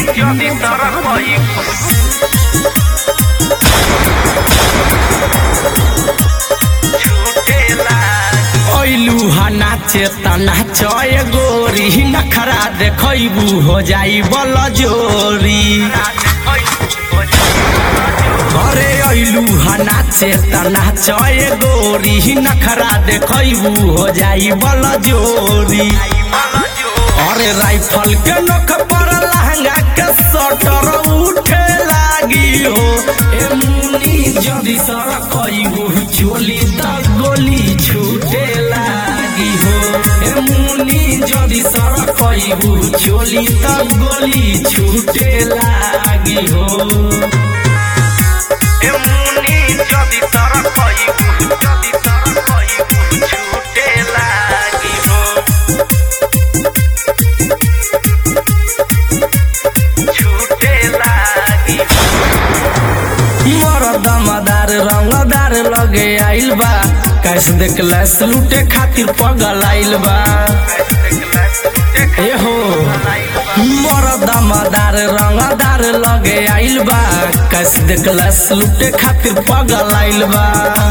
যদি তারা কই ছুটে লাগে ऐलू हा नाचे तना चय गोरी नखरा देखबू हो जाई बल जोरी अरे ऐलू हा नाचे तना चय गोरी नखरा देखबू हो जाई बल जोरी अरे राइफल के नोक पर लहंगा के सटर उठे लागी हो ए मुनी जदी सर कईबू चोली त गोली छूटे लागी हो ए मुनी जदी सर कईबू चोली त गोली छूटे लागी हो এমনি যদি তারা কইবু যদি তারা কইবু ছুটে লাগিব ছুটে লাগিব मोर दमदार रंगदार लगे आइल बा कैसे देखलस लूटे खातिर पगल आइल बा ए हो मोर दमदार रंगदार लगे आइल बा कैसे देखलस लूटे खातिर पगल आइल बा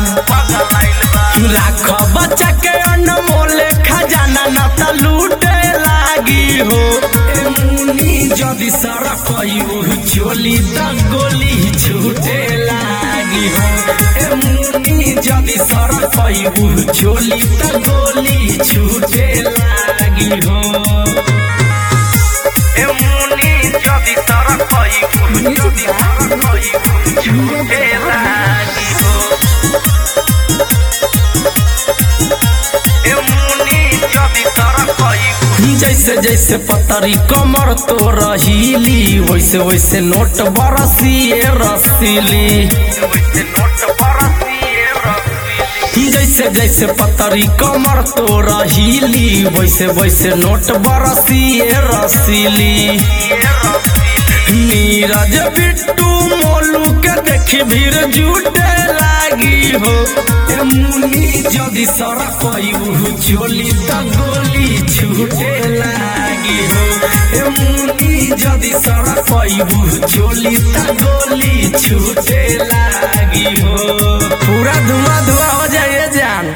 राख बच्चा के अनमोल खजाना ना त लूटे लागी हो ए मुनी जदी सड़क चोली त गोली छूटे लागी हो ए मुनी जदी सड़क चोली त गोली छूटे लागी हो এমনি যদি তারা কইবু যদি তারা কইবু ছুটে লাগিব এমনি যদি তারা কইবু जैसे जैसे पतरी कमर तो रहीली वैसे वैसे नोट बरसिए रसीली ওইতে নোট পরাসিয়ে রসিলি जैसे जैसे पतरी कमर तो रहीली वैसे वैसे नोट बरसिए रसीली नीरज बिट्टू मोलू के देखी भीड़ जुटे लागी हो ए मुनी जदि सड़क चोली त गोली छूटे लागी हो ए मुनी जदि सड़क चोली त गोली छूटे लागी हो पूरा धुआं धुआं हो जाए